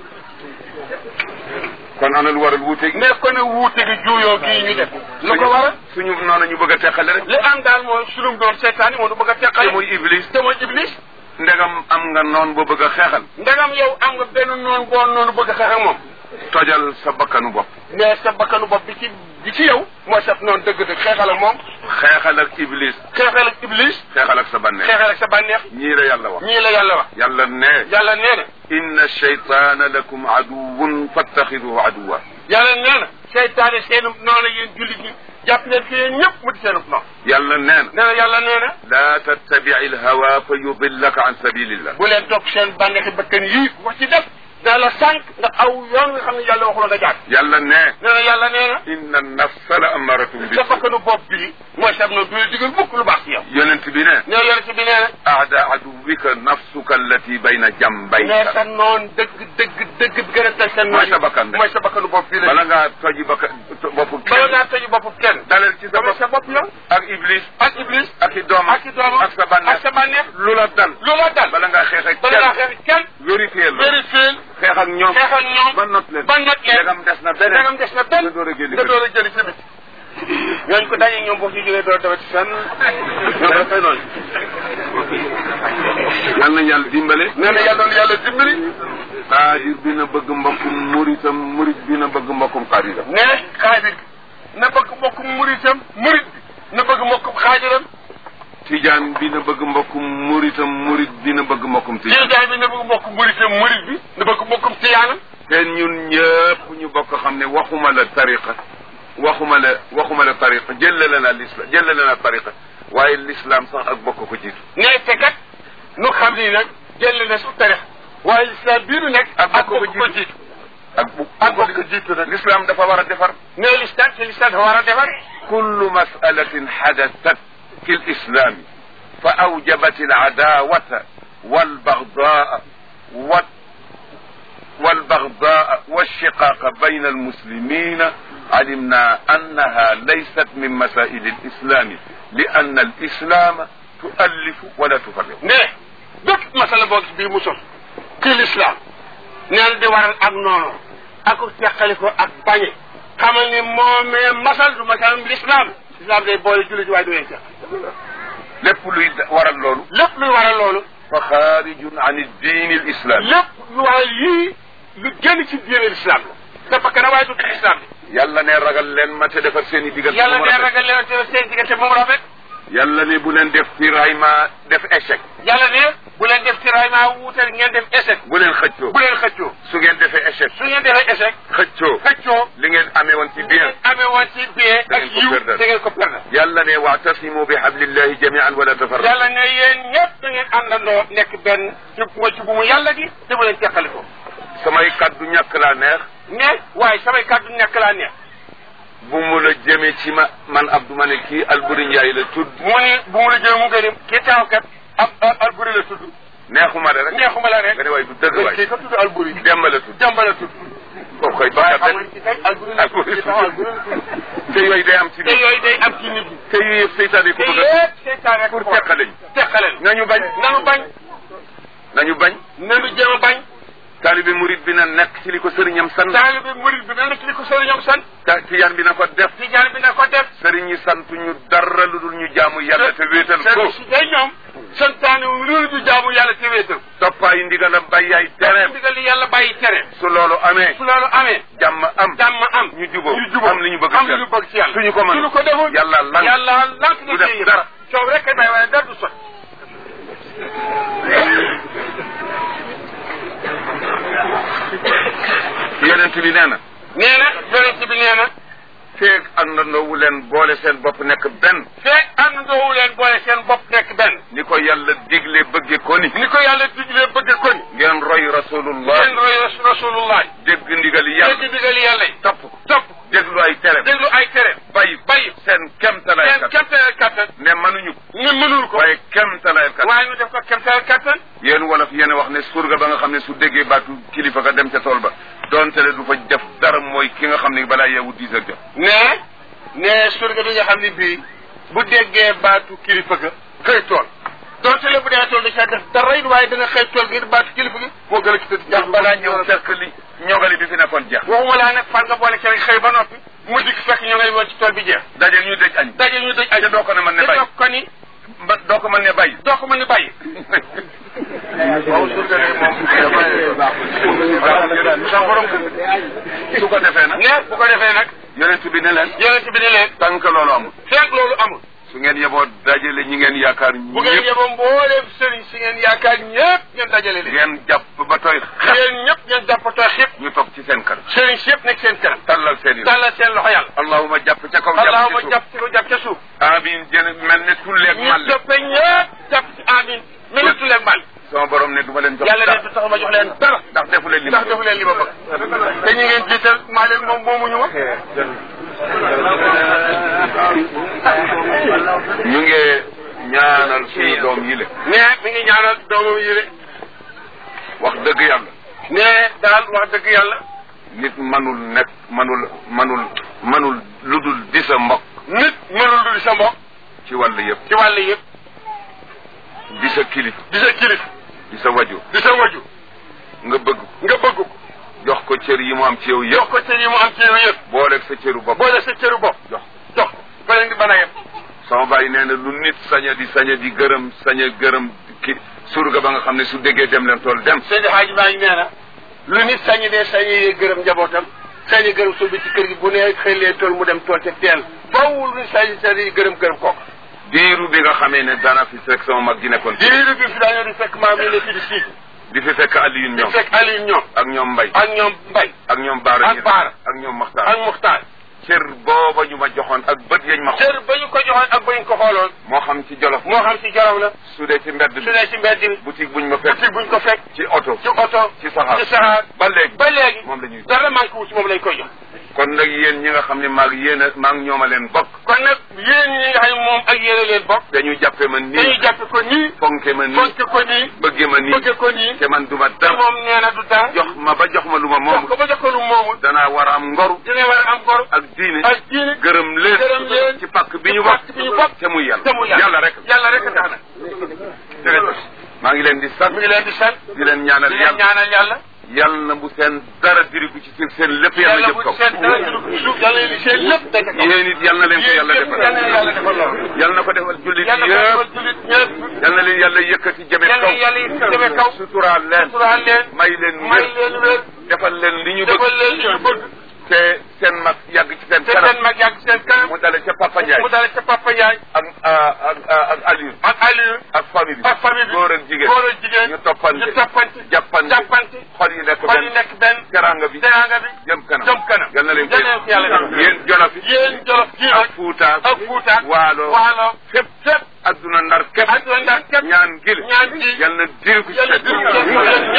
Speaker 2: kon ana lu waral wuute gi
Speaker 1: mais kon nag wuute gi juuyoo gii ñu def lu ko waral
Speaker 2: suñu noonu ñu bëgg a teqale rek
Speaker 1: li am daal mooy sunum doon seetaan yi moo du bëgg a
Speaker 2: te
Speaker 1: teqale
Speaker 2: muy iblis
Speaker 1: te mooy iblis
Speaker 2: ndegam am nga noon boo bëgg a xeexal
Speaker 1: ndegam yow am nga benn noonu boo noonu bëgg a xeex ak moom
Speaker 2: tojal sa bakkanu bopp
Speaker 1: mais sa bakkanu bopp bi ci bi ci yow mooy sa noonu dëgg-dëgg xeexal ak moom
Speaker 2: xeexal ak iblis
Speaker 1: xeexal ak iblis
Speaker 2: xeexal ak sa bànneex
Speaker 1: xeexal ak sa bànneex
Speaker 2: ñii la yàlla wax
Speaker 1: ñii la yàlla wax
Speaker 2: yàlla ne
Speaker 1: yàlla nee na
Speaker 2: inna shaytaana lakum aduwun fattaxiduhu aduwa
Speaker 1: yàlla nee na seytaane seenu noonu yéen jullit ñi jàpp leen fi yéen ñëpp mu di seenu noonu
Speaker 2: yàlla nee na
Speaker 1: nee na yàlla nee na
Speaker 2: laa tattabici alhawa fa yudillaka an sabilillah
Speaker 1: bu leen topp seen bànneexi bakkan yii wax ci def daa la sànq nga aw yoon nga xam ne yàlla waxuloo nga jaar
Speaker 2: yàlla ne
Speaker 1: nee na yàlla nee na
Speaker 2: inna nafsa la amaratun bi
Speaker 1: sa bakkanu bopp bii mooy sab noonu du la digal mukk lu baax ci yow
Speaker 2: yonent bi ne
Speaker 1: nee yonent bi nee na
Speaker 2: aada aduwika nafsuka allati bayna
Speaker 1: nee
Speaker 2: jambayka
Speaker 1: sa noon dëgg dëgg dëgg bi gën a teg sa noon
Speaker 2: mooy sa bakkan de
Speaker 1: mooy sa bakkanu bopp bii la
Speaker 2: bala ngaa toji bakka boppu
Speaker 1: bala
Speaker 2: kenn
Speaker 1: ngaa tëju bopp kenn
Speaker 2: dalal ci sa
Speaker 1: dama
Speaker 2: bopp
Speaker 1: sa bopp yow
Speaker 2: ak iblis
Speaker 1: ak iblis
Speaker 2: ak i doomam
Speaker 1: ak i doomam
Speaker 2: ak sa bànneex
Speaker 1: ak sa bànneex
Speaker 2: lu la dal
Speaker 1: lu la dal
Speaker 2: bala ngaa xeex ak
Speaker 1: bala ngaa
Speaker 2: kenn
Speaker 1: xeex kenn
Speaker 2: vérifier la
Speaker 1: vérifier
Speaker 2: xeex ak ñoom
Speaker 1: xeex ak ñoom
Speaker 2: ba not leen
Speaker 1: ba not leen
Speaker 2: ndegam des na beneen
Speaker 1: dangam des na benn
Speaker 2: nga door a génn
Speaker 1: nga door a jëli ci bit ñooñu ko daje ñoom boo ci jógee door dawati fenn ñoom dafay noonu
Speaker 2: yal nañ yàlla dimbale
Speaker 1: nee na yàlla na yàlla dimbali
Speaker 2: xaadir bi na bëgg mbokkum muritam murit bi na bëgg mbokkum xaadiram
Speaker 1: ne xaadir na bëgg mbokkum muritam murit bi na bëgg mbokkum xaadiram
Speaker 2: tijaan bi na bëgg mbokkum muritam murit bi na bëgg mbokkum tijaan
Speaker 1: tiijaan bi na bëgg mbokkum muritam murit bi na bëgg mbokkum tiyaanam
Speaker 2: te ñun ñëpp ñu bokk xam ne waxuma la tariqa waxuma la waxuma la tariqa jëlale na l'islam jëlale na tariqa waaye l'islam sax ak bokk ko jiitu
Speaker 1: ne te kat nu xam ni nag jël na su tarix waaye islam bii nu nekk
Speaker 2: Ak
Speaker 1: ak
Speaker 2: bokk
Speaker 1: bokk
Speaker 2: ko
Speaker 1: ko
Speaker 2: jiitu.
Speaker 1: jiitu
Speaker 2: ak bu
Speaker 1: ak bokk ko jiitu nag
Speaker 2: l'islam dafa war a defar
Speaker 1: ne lislam te lislam dafa war a defar
Speaker 2: كل مسألة حدثت في الإسلام فأوجبت العداوة والبغضاء وال والبغضاء والشقاق بين المسلمين علمنا أنها ليست من مسائل الإسلام لأن الإسلام تؤلف ولا تفرق
Speaker 1: ne bépp masala boo gis bii mu sos ci l'islam neen di waral ak noonu ak teqaliko ak bañe xamal ni moomee masal du masal l'islam l'islam day boole jullit waaye du leen teq
Speaker 2: lépp luy waral loolu
Speaker 1: lépp luy waral loolu
Speaker 2: fa xaarijun an diini l islami
Speaker 1: lépp lu waral yii lu génn ci diine l'islam la te bakkan waaye du l'islam bi
Speaker 2: yàlla ne ragal leen ma te defar seen i diggante
Speaker 1: yàlla
Speaker 2: mu
Speaker 1: ne
Speaker 2: rafet.
Speaker 1: ragal leen te seen diggante moom rafet
Speaker 2: yàlla ne bu leen def tiraillement def échec
Speaker 1: yàlla ne bu leen def tiraillement wuutal ngeen def échec
Speaker 2: bu leen xëccoo
Speaker 1: bu leen xëccoo
Speaker 2: su ngeen defee échec
Speaker 1: su ngeen defee échec
Speaker 2: xëccoo
Speaker 1: xëccoo
Speaker 2: li ngeen amee woon ci bien
Speaker 1: amee woon ci bien
Speaker 2: Da
Speaker 1: ak
Speaker 2: ngeen ko
Speaker 1: yiw
Speaker 2: perdre.
Speaker 1: da ngeen ko perdre
Speaker 2: yàlla ne waatasimu bi hablillahi jamian wala tafarraqu
Speaker 1: yàlla ne yéen ñëpp da ngeen àndandoo nekk benn ci mooy ci bu mu yàlla gi te bu leen teqali ko
Speaker 2: samay kaddu ñàkk laa neex
Speaker 1: ne waaye samay kàddu nekk laa neex
Speaker 2: bu mu la jëmee ci ma man Abdou ma ne kii Alburi Njaay la tudd
Speaker 1: mu ni bu mu la jël mu gënim kii taw kat ab ab alburi la tudd
Speaker 2: neexuma de rek
Speaker 1: neexuma la rek
Speaker 2: nga ne waaye du dëgg waay
Speaker 1: kii ka tudd alburi
Speaker 2: Demba la tudd
Speaker 1: jàmba la tudd
Speaker 2: kooku koy
Speaker 1: waaye
Speaker 2: bakkat
Speaker 1: xam nga ci tey alburi la tudd kii taw alburi la tudd
Speaker 2: te yooyu day am ci
Speaker 1: te
Speaker 2: nit
Speaker 1: yooyu day am ci nit ñi
Speaker 2: te yooyu yëpp seytaane ko
Speaker 1: te
Speaker 2: bëgg a
Speaker 1: yëpp seytaan rek
Speaker 2: pour teqale ñu
Speaker 1: teqale ñu
Speaker 2: nañu bañ
Speaker 1: nanu bañ
Speaker 2: nañu bañ
Speaker 1: nanu jéem a bañ
Speaker 2: taalibe murid bi na nekk ci li ko sëriñam sant
Speaker 1: taalibe murid bi na nekk li ko sëriñam sant
Speaker 2: ta tijaan bi na ko def
Speaker 1: tijaan bi na ko def
Speaker 2: sëriñ yi sant ñu dara lu dul ñu jaamu yàlla te wéetal ko
Speaker 1: sëriñ si day ñoom santaane wu loolu du jaamu yàlla te wéetal
Speaker 2: toppaayu ndigalam bàyyi ay tereem
Speaker 1: ndigal li yàlla bàyyi tere
Speaker 2: su loolu amee
Speaker 1: su loolu amee
Speaker 2: jàmm am
Speaker 1: jàmm am
Speaker 2: ñu jubóo
Speaker 1: ñu jubóo
Speaker 2: am li ñu bëgg
Speaker 1: am
Speaker 2: ci
Speaker 1: li ñu bëgg ci yàlla
Speaker 2: suñu ko mën
Speaker 1: suñu ko deful
Speaker 2: yàlla lan
Speaker 1: yàlla lank
Speaker 2: du
Speaker 1: na
Speaker 2: def
Speaker 1: ci yëpp
Speaker 2: dara.
Speaker 1: coow rek kay bay waaye dara du sot
Speaker 2: yonent bi nee na
Speaker 1: nee na yonent bi nee na
Speaker 2: feeg àndandoowu leen boole seen bopp nekk benn
Speaker 1: feeg àndandoowu leen boole seen bopp nekk benn
Speaker 2: ni ko yàlla digle bëgge ko ni
Speaker 1: ni ko yàlla diglee bëgg ko ni
Speaker 2: ngeen roy rasulullah
Speaker 1: ngeen roy rasulullah
Speaker 2: dégg ndigali yàlla
Speaker 1: dégg ndigal yàlla yi
Speaker 2: topp
Speaker 1: topp
Speaker 2: déglu ay tere
Speaker 1: déglu ay tere
Speaker 2: bàyyi
Speaker 1: bàyyi
Speaker 2: seen kemtalaay
Speaker 1: seen
Speaker 2: kat
Speaker 1: kemteel kattan
Speaker 2: ne mënuñu ko
Speaker 1: ñu mënul ko
Speaker 2: waaye kemtalaay kat
Speaker 1: waaye ñu def ko kemteel kattan
Speaker 2: yéen wolof yéen a wax ne surga ba nga xam ne su déggee baatu kilifa ga dem ca tool ba doonte le du fa def dara mooy ki nga xam ne balaa yeewu dix heures jot
Speaker 1: ne ne surga bi nga xam ne bii bu déggee baatu kilifa ga xëy tool donte le bu dee tool da ca def dara it waaye dana xëy tool ngir baatu kilifa gi moo gën a ci tëdd
Speaker 2: ndax balaa ñëw fekk li ñogali bi fi nekkoon jeex
Speaker 1: waxuma laa nag fan nga boole ci rek xëy ba noppi mu dikk fekk ñoo ngay woon ci tool bi jeex
Speaker 2: daje ñu dëj añ
Speaker 1: daje ñu dëj
Speaker 2: te doo ko ne mën ne
Speaker 1: te
Speaker 2: bàyyi
Speaker 1: doo ko ni
Speaker 2: ba doo ko mën ne bàyyi
Speaker 1: doo ko mën ni bàyyi waaw surga de moom sa borom
Speaker 2: su ko defee nag
Speaker 1: ne bu ko defee nag
Speaker 2: yonent bi ne leen
Speaker 1: yonent bi ne leen
Speaker 2: tànk loolu amul
Speaker 1: fekk loolu amul
Speaker 2: su ngeen yeboo dajale ñi ngeen yaakaar
Speaker 1: bu ngeen
Speaker 2: ñëpp
Speaker 1: yeboo mbooleem sëriñ si ngeen yaakaar ñëpp ngeen dajale leen
Speaker 2: ngeen jàpp ba tooy xef
Speaker 1: yéen ñëpp ngeen jàppatoo xëpp
Speaker 2: ñu toog ci seen kanam
Speaker 1: sëriñ si yëpp nekk seen kanam
Speaker 2: tallal seen i
Speaker 1: tàllal seen loxo yàlla
Speaker 2: allahuma jàpp ca kaw jàpp
Speaker 1: allahuma
Speaker 2: ci suuf
Speaker 1: jàpp ci ko jàpp ca suuf
Speaker 2: amin jën mel ne tulleeg
Speaker 1: ñu
Speaker 2: màlle
Speaker 1: toppe ñëpp jàpp ci amin mel ni tuleeg mal
Speaker 2: sama borom ne du ma leen jox
Speaker 1: yàlla
Speaker 2: dara
Speaker 1: ne du tax ma jox leen dara
Speaker 2: ndax defu leen li ma
Speaker 1: ndax defu leen li ma bëgg te ñu ngeen jiital maa leen moom moomuñu ma
Speaker 2: ñu ngi ñaanal suñu doom yi le
Speaker 1: ne mi ngi ñaanal doomam yi de
Speaker 2: wax dëgg yàlla
Speaker 1: ne daal wax dëgg yàlla
Speaker 2: nit manul nekk manul manul manul lu dul di sa mbokk
Speaker 1: nit mënul du di sa mbokk
Speaker 2: ci wàll yëpp
Speaker 1: ci wàll yëpp
Speaker 2: di sa kilif
Speaker 1: di sa kilif
Speaker 2: di sa waju
Speaker 1: di sa waju
Speaker 2: nga bëgg ko
Speaker 1: nga bëgg ko
Speaker 2: jox ko cër yi mu am ci yow
Speaker 1: jox
Speaker 2: yëpp
Speaker 1: ko cër yi mu am ci yow yëpp
Speaker 2: booleeg sa cëru bopp
Speaker 1: boole sa cëru bopp
Speaker 2: jox
Speaker 1: jox ko fa leen di mën a yem
Speaker 2: sama bàyyi nee na lu nit saña di saña di gërëm saña gërëm ki surga ba nga xam ne su déggee dem leen tool dem
Speaker 1: Seydi Hadji maa ngi nee na lu nit sañi dee sañi gërëm njabootam sañi gërëm suuf bi ci kër gi bu nee xëy lee tool mu dem tool ca teel fawul lu nit sañi sañi gërëm gërëm kooku
Speaker 2: diiru bi nga xamee ne dana fi fekk sama mag gi nekkoon fi
Speaker 1: diiru bi fi daañoo di fekk maam yi ne fi di siig
Speaker 2: di fi fekk Alioune
Speaker 1: di
Speaker 2: ñoom
Speaker 1: fekk Aliou ñoom
Speaker 2: ak ñoom Mbay
Speaker 1: ak ñoom Mbay
Speaker 2: ak ñoom Baara
Speaker 1: ak
Speaker 2: Ñas
Speaker 1: Baara.
Speaker 2: ak ñoom Maxtaar
Speaker 1: ak Muxtaar
Speaker 2: cër booba ñu ma joxoon ak bët yañ ma xool
Speaker 1: cër ba ñu ko joxoon ak ba ñu ko xooloon
Speaker 2: moo xam ci jolof
Speaker 1: moo xam ci jaraw la
Speaker 2: su dee ci mbedd
Speaker 1: su
Speaker 2: bi
Speaker 1: dee ci mbedd bi
Speaker 2: boutique buñ ma fekk
Speaker 1: boutique buñ ko fekk
Speaker 2: ci oto
Speaker 1: ci oto
Speaker 2: ci saxaar
Speaker 1: ci saxaar
Speaker 2: ba léegi
Speaker 1: ba léegi
Speaker 2: moom la ñuy
Speaker 1: dara manqué wu ci moom lañ koy jox
Speaker 2: kon nag yéen ñi nga xam ne maag yéen a maag ñoom a leen bokk
Speaker 1: kon nag yéen ñi nga xam ne moom ak yéen a leen bokk
Speaker 2: dañu jàppe ma
Speaker 1: dañuy
Speaker 2: nii
Speaker 1: jàppe ko nii
Speaker 2: fonke ma nii
Speaker 1: fonk ko nii
Speaker 2: bëgge ma nii
Speaker 1: bëgge ko nii
Speaker 2: te man duma
Speaker 1: te
Speaker 2: dara
Speaker 1: moom nee na du dara
Speaker 2: jox ma ba jox ma lu ma
Speaker 1: jox
Speaker 2: moom
Speaker 1: ko ba jox ko lu moomul
Speaker 2: danaa war a am ngoru
Speaker 1: dina war a am gor
Speaker 2: ak diine
Speaker 1: ak diine
Speaker 2: gërëm leen
Speaker 1: gërëm leen
Speaker 2: ci pàkk bi ñu
Speaker 1: ci pàkk
Speaker 2: bokk
Speaker 1: bi ñu bokk
Speaker 2: te muy yàlla
Speaker 1: te mu yàlla
Speaker 2: yàlla rek
Speaker 1: yàlla rek a tax nag
Speaker 2: jërëjëf maa ngi leen di sant
Speaker 1: mi ngi leen di sant
Speaker 2: di leen ñaanal
Speaker 1: di leen
Speaker 2: yàlla
Speaker 1: ñaanal yàlla
Speaker 2: yal na bu seen dara diriku ci seen seen lépp yàlla
Speaker 1: yàlla
Speaker 2: jëm
Speaker 1: bu
Speaker 2: kaw
Speaker 1: seen dara jëlu suuf yàlla leen seen lépp daje kaw
Speaker 2: yéen it yal na leen ko yàlla
Speaker 1: yéen yàlla
Speaker 2: defal
Speaker 1: defal loolu
Speaker 2: yal na ko defal jullit
Speaker 1: yàlla
Speaker 2: yëpp
Speaker 1: defal jullit ñëpp
Speaker 2: yal na leen yàlla yëkkati jëme
Speaker 1: yàlla
Speaker 2: kaw
Speaker 1: yàlla yi demee kaw
Speaker 2: suturaal leen
Speaker 1: suturaal leen
Speaker 2: may leen
Speaker 1: may
Speaker 2: wér
Speaker 1: leen wér
Speaker 2: defal leen li ñu
Speaker 1: defal
Speaker 2: bëgg
Speaker 1: leen li ñu bëgg
Speaker 2: te seen mag yàgg ci seen
Speaker 1: te
Speaker 2: kanam
Speaker 1: seen mag yàgg seen kanam
Speaker 2: mu dale ca Papa Ndiaye
Speaker 1: mu dale ca Papa Ndiaye
Speaker 2: ak ak ak Aliou
Speaker 1: ak Aliou
Speaker 2: ak famille bi
Speaker 1: ak famille bi
Speaker 2: góor ak jigéen
Speaker 1: góor ak jigéen
Speaker 2: ñu toppante
Speaker 1: ñu toppante
Speaker 2: jàppante
Speaker 1: jàppante
Speaker 2: xol yi nekk
Speaker 1: xol yi
Speaker 2: benn
Speaker 1: nekk benn
Speaker 2: teranga bi
Speaker 1: teranga bi
Speaker 2: jëm kanam
Speaker 1: jëm kanam
Speaker 2: yal na leen ko
Speaker 1: yal na leen ko yàlla defal.
Speaker 2: yéen jolof yi
Speaker 1: yéen jolof ji
Speaker 2: ak
Speaker 1: nag
Speaker 2: Fuuta
Speaker 1: ak Fuuta
Speaker 2: waalo
Speaker 1: waalo
Speaker 2: fépp fépp adduna ndar képp
Speaker 1: ak yoon ndax képp
Speaker 2: ñaan gil
Speaker 1: ñaan gi
Speaker 2: yal na diri ko ci
Speaker 1: yàlla
Speaker 2: seen
Speaker 1: dugg leen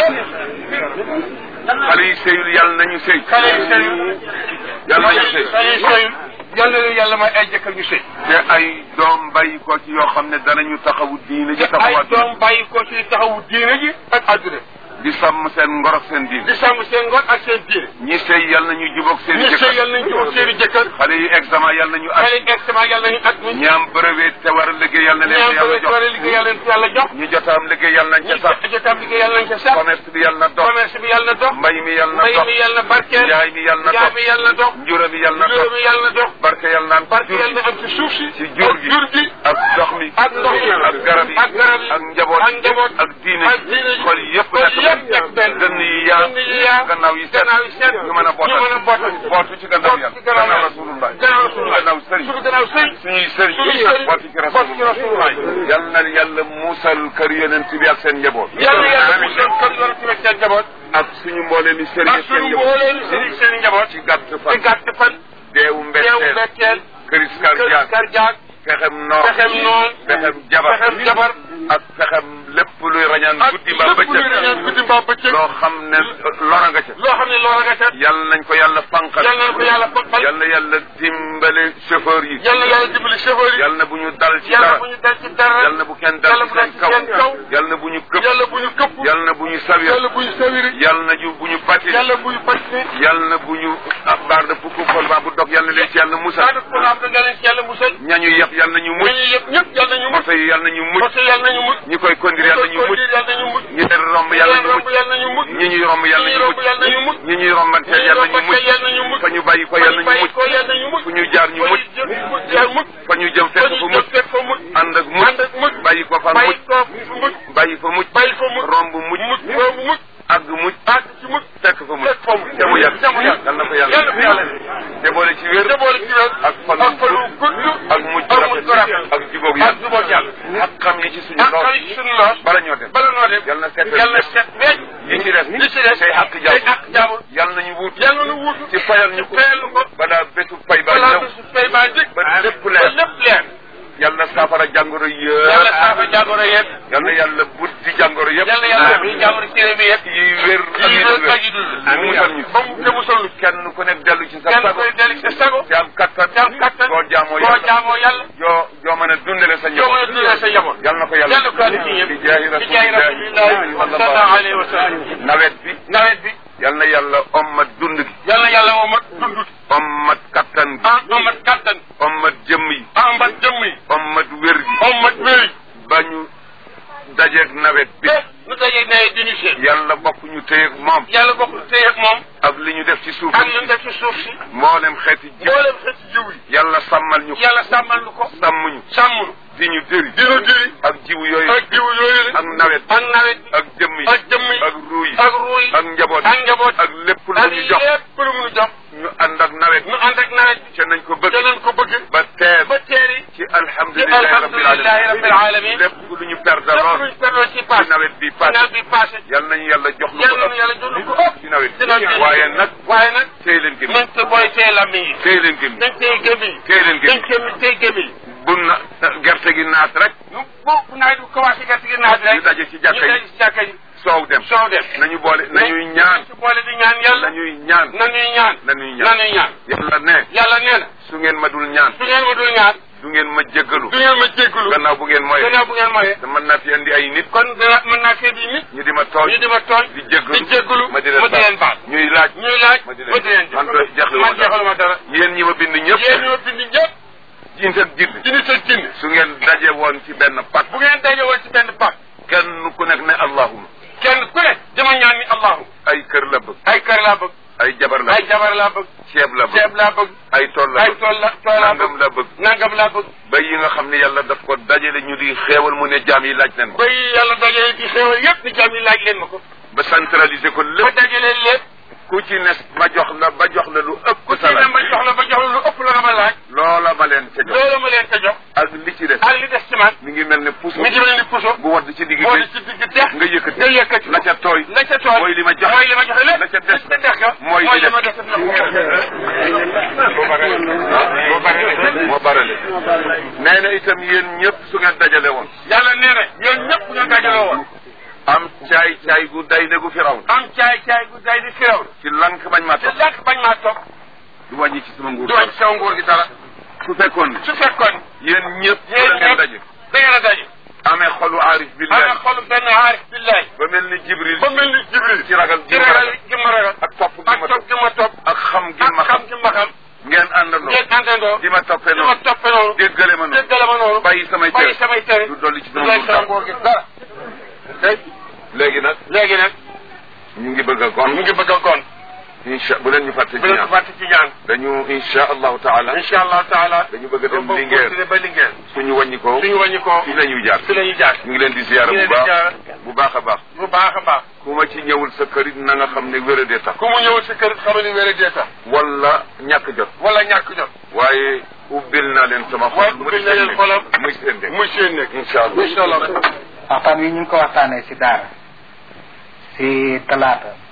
Speaker 1: ñëpp
Speaker 2: xale yi sëyul yal nañu sëy
Speaker 1: xale yi sëy
Speaker 2: yal nañu sëy
Speaker 1: xale yi sëy yal na leen yàlla may ay jëkkër ñu sëy
Speaker 2: te ay doom bàyyi ko ci yoo xam ne danañu taxawu diine ji
Speaker 1: te ay
Speaker 2: taxawaat
Speaker 1: doom bàyyi ko ci taxawu diine ji ak adduna
Speaker 2: di sàmm seen ngor ak seen diine
Speaker 1: di sàmm seen ngor ak seen diine
Speaker 2: ñi sëy yal nañu jubóog seen
Speaker 1: ñu sëy
Speaker 2: jëkkër
Speaker 1: yal nañ jubóog seen i jëkkër
Speaker 2: xale yi examen yal nañu
Speaker 1: xale
Speaker 2: at
Speaker 1: yi extement yal nañu at mi
Speaker 2: ñi am brevet te war a liggéey yal na leen ko
Speaker 1: ñaam
Speaker 2: yàlla
Speaker 1: bëgg war a
Speaker 2: jox
Speaker 1: liggéey yàlla leen yàlla jox
Speaker 2: ñi jot a am liggéey yal nañ ca sax
Speaker 1: ñu jotam liggéey yàlla nañ ca sax
Speaker 2: commerce bi yal na dox
Speaker 1: commerce bi yàlla na dox
Speaker 2: mbay mi yal na
Speaker 1: mbay
Speaker 2: dox
Speaker 1: mi yàlla na barkeel
Speaker 2: njaay mi yal na
Speaker 1: njaay
Speaker 2: dox
Speaker 1: mi yàlla na dox
Speaker 2: njura mi yal na
Speaker 1: juróom
Speaker 2: dox
Speaker 1: mi yàlla na dox
Speaker 2: barke yal naan
Speaker 1: barke
Speaker 2: jur
Speaker 1: yàlla
Speaker 2: gi
Speaker 1: na am ci suuf si
Speaker 2: ci jur
Speaker 1: ak
Speaker 2: gi
Speaker 1: jur gi
Speaker 2: ak ndox mi
Speaker 1: ak ndox mi
Speaker 2: ak garab yi
Speaker 1: ak garab yi
Speaker 2: ak njaboot
Speaker 1: ak njaboot
Speaker 2: ak diine
Speaker 1: ak diine
Speaker 2: ji xol yëpp
Speaker 1: xol
Speaker 2: nekk
Speaker 1: yëpp nekk benn
Speaker 2: dënn yi yaa
Speaker 1: dënn yi yaa
Speaker 2: gannaaw yi set
Speaker 1: gannaaw yi set
Speaker 2: ñu mën a bootal
Speaker 1: ñu mën a bootal
Speaker 2: bootu ci gannaaw
Speaker 1: bootu
Speaker 2: yàlla
Speaker 1: ci gannaaw
Speaker 2: gannaaw
Speaker 1: yàlla.
Speaker 2: rasulullah
Speaker 1: gannaaw rasulullah
Speaker 2: gannaaw sëriñ
Speaker 1: suñu gannaaw sëriñ
Speaker 2: suñuy sëriñ
Speaker 1: suñuy sëriñ
Speaker 2: bootu ci
Speaker 1: bootu ci
Speaker 2: rasulullah
Speaker 1: rasulullah
Speaker 2: yal na yàlla muusal kër yonent bi ak seen njaboot
Speaker 1: yàlla yàlla bu seen kër yor ci seen njaboot
Speaker 2: ak suñu mboolee mi sëriñ
Speaker 1: ak
Speaker 2: ak seen
Speaker 1: suñu
Speaker 2: njaboot
Speaker 1: mboolee ni seen seen njaboot
Speaker 2: ci gàtt
Speaker 1: ci
Speaker 2: fan
Speaker 1: gàtt fan
Speaker 2: deewu
Speaker 1: teewu
Speaker 2: mbetteel
Speaker 1: mbetteel
Speaker 2: këris
Speaker 1: kër
Speaker 2: kardiak
Speaker 1: karjaak
Speaker 2: fexem noor
Speaker 1: fexem noon
Speaker 2: fexem jabar
Speaker 1: fexem jabar
Speaker 2: ak fexem lépp luy rañaan
Speaker 1: ak
Speaker 2: guddi ba
Speaker 1: lépp luy rañaan
Speaker 2: bëccëg
Speaker 1: guddi mbaa bëccëg
Speaker 2: loo xam ne lora nga ca
Speaker 1: loo xam ne loola nga ca
Speaker 2: yal nañ ko yàlla fanqal
Speaker 1: yal na ko yàlla fanqal
Speaker 2: yal na yàlla dimbale chauffeur yi
Speaker 1: yal na yàlla dimbali chauffeur yi
Speaker 2: yal na bu ñu dal ci
Speaker 1: yàlla
Speaker 2: dara
Speaker 1: bu ñu dal ci dara
Speaker 2: yal na bu kenn dal
Speaker 1: yàlla
Speaker 2: ci
Speaker 1: bu dal
Speaker 2: seen
Speaker 1: ci
Speaker 2: kaw
Speaker 1: seen kaw
Speaker 2: yal na bu ñu këpp
Speaker 1: yàlla bu ñu këpp
Speaker 2: yal na bu ñu sawir
Speaker 1: yàlla bu ñu sawiri
Speaker 2: yal na ju bu ñu batti
Speaker 1: yàlla bu ñu fàtte
Speaker 2: yal na bu ñu ah baar de pukku xol baa bu dog yal na leen ci yàlla musal
Speaker 1: daa def ko laam da nga leen ci yàlla musal
Speaker 2: ñañu yëpp yal na ñu mucc
Speaker 1: ñooñu yëpp ñëpp yàlla nañu mucc
Speaker 2: moto yi yal na ñu mucc
Speaker 1: parce que yàlla nañu mucc
Speaker 2: ñi koy conduire yal na ñu mucc
Speaker 1: yàlla nañu mucc
Speaker 2: ñi leen romb yal na ñu mucc
Speaker 1: yàlla nañu mucc
Speaker 2: ñi ñuy romb yal na
Speaker 1: ñi
Speaker 2: ñu
Speaker 1: romb
Speaker 2: mucc
Speaker 1: yàlla nañu mucc
Speaker 2: ñi ñuy rombanteel yal na ñu mucc
Speaker 1: yàlla nañu mucc
Speaker 2: fa ñu bàyyi ko yal na ñu mucc
Speaker 1: ko yàlla nañu mucc
Speaker 2: fu ñu jaar ñu mucc
Speaker 1: jaar mucc
Speaker 2: fa ñu jëm
Speaker 1: fa
Speaker 2: fekk
Speaker 1: ñu
Speaker 2: fa
Speaker 1: jëm
Speaker 2: mucc
Speaker 1: fekk fa mucc
Speaker 2: ànd ak
Speaker 1: ànd
Speaker 2: mucc
Speaker 1: ak mucc
Speaker 2: bàyyi ko fa
Speaker 1: bàyyi
Speaker 2: mucc
Speaker 1: ko fu mucc
Speaker 2: bàyyi fa mucc
Speaker 1: bàyyi fa mucc
Speaker 2: romb mucc
Speaker 1: mucc boobu mucc
Speaker 2: àgg mucc
Speaker 1: àgg ci mucc
Speaker 2: fekk fa mucc
Speaker 1: fekk fa mucc
Speaker 2: te mu yàgg
Speaker 1: te mu yàgg
Speaker 2: yal na ko
Speaker 1: yàlla na ko yàlla
Speaker 2: yàlla te boole ci wér
Speaker 1: te boole ci wér
Speaker 2: ak fan
Speaker 1: ak fan wu gudd
Speaker 2: ak mujj
Speaker 1: ak mujj rafet
Speaker 2: ak jubóog
Speaker 1: ak
Speaker 2: yàlla
Speaker 1: jubóog yàlla
Speaker 2: ak xam yi ci suñu
Speaker 1: ak
Speaker 2: lool
Speaker 1: xarit ci suñu loos
Speaker 2: bala ñoo dem
Speaker 1: bala noo dem
Speaker 2: yal na set
Speaker 1: yal na set wecc
Speaker 2: yi ci des
Speaker 1: li ci des
Speaker 2: say àq
Speaker 1: say
Speaker 2: jàmm
Speaker 1: àq jàmm
Speaker 2: yal nañu wut
Speaker 1: yàlla nu wuutu
Speaker 2: ci fayal ñu ko
Speaker 1: fayal nu ko
Speaker 2: balaa bésu fay ba
Speaker 1: balaa
Speaker 2: ñëw
Speaker 1: su fay baa dikk
Speaker 2: ba lépp
Speaker 1: ba
Speaker 2: leer
Speaker 1: lépp leer
Speaker 2: yal na saafara jàngoro
Speaker 1: yàlla
Speaker 2: yëpp
Speaker 1: saafa jàngoro yëpp
Speaker 2: yal na yàlla buddi jàngoro yëpp
Speaker 1: yàlla yàlla bi jàngoro ci bi yëpp
Speaker 2: yi wér ak
Speaker 1: yi
Speaker 2: yi
Speaker 1: wér
Speaker 2: dul
Speaker 1: ak yi dul
Speaker 2: mu musal ñu
Speaker 1: ba mu te musal ñu
Speaker 2: kenn ku nekk dellu ci sa
Speaker 1: kenn
Speaker 2: sago
Speaker 1: koy dellu sa sago
Speaker 2: te am kattan
Speaker 1: te am kattan
Speaker 2: koo jaamoo
Speaker 1: koo
Speaker 2: yàlla
Speaker 1: jaamoo yàlla
Speaker 2: joo joo mën a dundale sa
Speaker 1: joo mën a
Speaker 2: njaboot
Speaker 1: dundal sa njaboot
Speaker 2: yal na ko yàlla
Speaker 1: yàlla ko andi ci ñëpp
Speaker 2: bi jaahi
Speaker 1: bi jaay rasulillahi sallallahu alayhi wa sallam
Speaker 2: nawet bi
Speaker 1: nawet bi
Speaker 2: yal na yàlla ommat dund gi
Speaker 1: yàlla yàlla moo mat dundut
Speaker 2: ommat kattan gi
Speaker 1: ah amat kattan
Speaker 2: ommat jëmm yi
Speaker 1: amat jëmm yi
Speaker 2: ommat wér gi
Speaker 1: amat wér
Speaker 2: ba ñu dajeeg nawet bi
Speaker 1: te nu dajee nawet di ñu seen
Speaker 2: yàlla bokk ñu téyeeg moom
Speaker 1: yàlla bokk téye ak moom
Speaker 2: ak li ñu def ci suuf
Speaker 1: ak lu def ci suuf si
Speaker 2: mboolem xeeti ji
Speaker 1: mboolem xeeti jiw yi
Speaker 2: yàlla sàmmal ñu ko
Speaker 1: yàlla sàmmal nu ko
Speaker 2: sàmm ñu
Speaker 1: sàmm nu
Speaker 2: di ñu dëri
Speaker 1: dina diri
Speaker 2: ak jiwu yooyu
Speaker 1: ak jiw yooyu la
Speaker 2: ak nawet
Speaker 1: ak nawet bi
Speaker 2: ak jëmm yi
Speaker 1: ak jëmm yi
Speaker 2: ak ruu yi
Speaker 1: ak ruu yi
Speaker 2: ak njaboot
Speaker 1: ak njaboot
Speaker 2: ak lépp lu
Speaker 1: ak
Speaker 2: ñu jox
Speaker 1: lépp lu mu nu jox
Speaker 2: ñu ànd ak nawet
Speaker 1: nu ànd ak nawet bi
Speaker 2: ca nañ ko bëgg
Speaker 1: te nañ ko bëgg
Speaker 2: ba teer
Speaker 1: ba teeri
Speaker 2: ci
Speaker 1: ci
Speaker 2: alhamdulilahi rabbil
Speaker 1: alhamdulilahi rabbil alamin
Speaker 2: lépp lu ñu perdre
Speaker 1: lépp
Speaker 2: lool
Speaker 1: luñ perdoon ci
Speaker 2: ci
Speaker 1: passé
Speaker 2: nawet bi
Speaker 1: ci
Speaker 2: passé
Speaker 1: nawet bi passé
Speaker 2: yal nañu yàlla jox lu
Speaker 1: yàlla
Speaker 2: ko
Speaker 1: nu
Speaker 2: ëpp
Speaker 1: yàlla jox lu ko ëpp
Speaker 2: ci nawet
Speaker 1: ci nawet
Speaker 2: bi
Speaker 1: bi
Speaker 2: waaye nag
Speaker 1: waaye nag
Speaker 2: téy leen gëm
Speaker 1: nañ te booy tee lammiñ yi
Speaker 2: téy leen gëm
Speaker 1: dañ tey gëm yi
Speaker 2: téy leen
Speaker 1: dañ
Speaker 2: gëm
Speaker 1: tey tey gëm yi
Speaker 2: bu na gerte gi naat rek
Speaker 1: nu bu bu nawet bi commencé gerte gi naat rek
Speaker 2: ñu daje ci jàkka
Speaker 1: ñu daje
Speaker 2: yi
Speaker 1: ci jàkka yi
Speaker 2: soow dem
Speaker 1: soow dem
Speaker 2: nañu boole nañuy ñaan
Speaker 1: ci boole di ñaan yàlla
Speaker 2: nañuy ñaan
Speaker 1: nañuy ñaan
Speaker 2: nañuy ñaan
Speaker 1: nañuy ñaan
Speaker 2: yàlla ne
Speaker 1: yàlla nee na
Speaker 2: su ngeen ma dul ñaan
Speaker 1: su ngeen ma dul ñaan
Speaker 2: du ngeen ma jéggalu
Speaker 1: du ngeen ma jéggalu
Speaker 2: gannaaw bu ngeen moye
Speaker 1: gannaaw bu ngeen moyee
Speaker 2: te mën naa fi andi ay nit
Speaker 1: kon dana mën naa fee di nit
Speaker 2: ñu di ma tooñ
Speaker 1: ñu di ma tooñ
Speaker 2: di jéggalu
Speaker 1: di jéggalu
Speaker 2: ma di
Speaker 1: ma di leen
Speaker 2: leen
Speaker 1: baal
Speaker 2: ñuy laaj
Speaker 1: ñuy laaj
Speaker 2: ma di
Speaker 1: ma di leen
Speaker 2: man doy jeexlu ma
Speaker 1: man jeexalu ma dara
Speaker 2: yéen ñi ma bind
Speaker 1: yéen
Speaker 2: ñëpp
Speaker 1: ñoo bind ñëpp
Speaker 2: jiin seen jind
Speaker 1: ci nit ak jinne
Speaker 2: su ngeen daje woon ci benn pat
Speaker 1: bu ngeen daje woon ci benn pàcc
Speaker 2: kenn ku nekk ne allahuma
Speaker 1: kenn ku ne dama ñaan ni allahu
Speaker 2: ay kër la bëgg
Speaker 1: ay kër laa bëgg
Speaker 2: ay jabar la
Speaker 1: ay
Speaker 2: bëgg
Speaker 1: jabar laa bëgg
Speaker 2: ceeb la bëgg
Speaker 1: ceeb laa bëgg
Speaker 2: ay tool la
Speaker 1: ay
Speaker 2: bëgg
Speaker 1: tool la tool laa
Speaker 2: nangam
Speaker 1: bëgg
Speaker 2: la bëgg
Speaker 1: nangam laa bëgg
Speaker 2: ba yi nga xam ne yàlla daf ko dajale ñu di xeewal mu ne jaam yi laaj leen ko
Speaker 1: ba yàlla dajale ci xéewal yépp ni jaam yi laaj leen ma ko
Speaker 2: ba centraliser ko
Speaker 1: ba
Speaker 2: lépp
Speaker 1: dajale lépp
Speaker 2: ku ci ne ma jox la ba jox la lu ëpp
Speaker 1: ku ci
Speaker 2: sa
Speaker 1: ne
Speaker 2: laaj
Speaker 1: ma jox la ba jox la lu ëpp la nga ma laaj
Speaker 2: loola ma leen ca jox
Speaker 1: loolu ma leen ko jox
Speaker 2: ak li ci des
Speaker 1: ak li des ci man
Speaker 2: mi ngi mel ne puso
Speaker 1: mi ngi mel ni puso
Speaker 2: bu wadd ci digg
Speaker 1: moo di
Speaker 2: bi
Speaker 1: ci digg dex
Speaker 2: nga yëkkati
Speaker 1: nga yëkkati
Speaker 2: la ca tooy
Speaker 1: la ca tool
Speaker 2: mooy li ma joxe
Speaker 1: mooy li ma joxe lépp
Speaker 2: la ca des
Speaker 1: la ca des ga
Speaker 2: mooy
Speaker 1: mooy
Speaker 2: li
Speaker 1: li ma
Speaker 2: des.
Speaker 1: des na
Speaker 2: moo barale moo barale nee na itam yéen ñëpp su ngeen dajale woon
Speaker 1: yàlla nee na yéen ñëpp ngeen dajaloo woon
Speaker 2: am caay caay gu day ne gu firaw
Speaker 1: am caay caay gu day di firaw
Speaker 2: ci lank bañ ma
Speaker 1: te
Speaker 2: topp
Speaker 1: làkk bañ maa topp
Speaker 2: du wàññi ci sama nguur
Speaker 1: du wañ sama nguur gi dara
Speaker 2: su fekkoon ne
Speaker 1: su fekkoon
Speaker 2: yéen ñëpp
Speaker 1: yéen
Speaker 2: da ngeen
Speaker 1: ñëpp
Speaker 2: daje
Speaker 1: da ngeen a daje
Speaker 2: amee xolu aarif
Speaker 1: ana
Speaker 2: billahi
Speaker 1: xolu benn aarif billahi
Speaker 2: ba mel ni jibril
Speaker 1: ba mel ni jibril
Speaker 2: ci ragal
Speaker 1: ci
Speaker 2: gi ma
Speaker 1: ragal
Speaker 2: ragal
Speaker 1: gi ma ragal
Speaker 2: ak topp gi
Speaker 1: ak
Speaker 2: ma
Speaker 1: topp
Speaker 2: topp
Speaker 1: gi ma topp
Speaker 2: ak xam gi ma
Speaker 1: ak xam
Speaker 2: xam
Speaker 1: gi ma xam
Speaker 2: ngeen àndandoo
Speaker 1: ngeen àndandoo
Speaker 2: di ma toppee
Speaker 1: di ma
Speaker 2: noonu
Speaker 1: toppe noonu
Speaker 2: déggale ma noonu
Speaker 1: déggale ma noonu
Speaker 2: bàyyi samay
Speaker 1: bàyyi
Speaker 2: tere
Speaker 1: samay tere
Speaker 2: du dolli ci
Speaker 1: du
Speaker 2: sama
Speaker 1: lay sama
Speaker 2: nguur
Speaker 1: nguur gi dara te
Speaker 2: léegi nag
Speaker 1: léegi nag
Speaker 2: ñu ngi bëgg a
Speaker 1: mu
Speaker 2: gon
Speaker 1: ngi bëgg a gon
Speaker 2: incha bu leen ñu fàtte ci
Speaker 1: bu leen ko
Speaker 2: ñaan
Speaker 1: fàtte ci ñaan
Speaker 2: dañu incha allahu taala
Speaker 1: incha allah taala
Speaker 2: dañu bëgg a dem
Speaker 1: ba
Speaker 2: Linguère
Speaker 1: continuer ba Linguère
Speaker 2: suñu wàññi ko
Speaker 1: suñu wàññi ko
Speaker 2: fi la ñuy jaar
Speaker 1: fi la ñuy jaar
Speaker 2: ñu ngi leen di ziyaara
Speaker 1: ñu ngi
Speaker 2: bu
Speaker 1: leen di
Speaker 2: baax
Speaker 1: ziyaara.
Speaker 2: bu baax a baax
Speaker 1: bu baax a baax
Speaker 2: ku ma ci ñëwul sa kërit na nga xam ne wéradee tax
Speaker 1: ku mu ñëwul si kër xamal ni wéere dee tax
Speaker 2: wala ñàkk jot
Speaker 1: wala ñàkk jot
Speaker 2: waaye ubbil naa leen sama xol
Speaker 1: waaye
Speaker 2: mu
Speaker 1: ubbil
Speaker 2: di
Speaker 1: na
Speaker 2: seen
Speaker 1: leen
Speaker 2: nekk.
Speaker 1: xolam.
Speaker 2: muy seen nekk
Speaker 1: muy seen nekk
Speaker 2: incha allah
Speaker 1: incha allah
Speaker 3: waxtaan wi ñu ngi ko waxtaanee si daara si talaata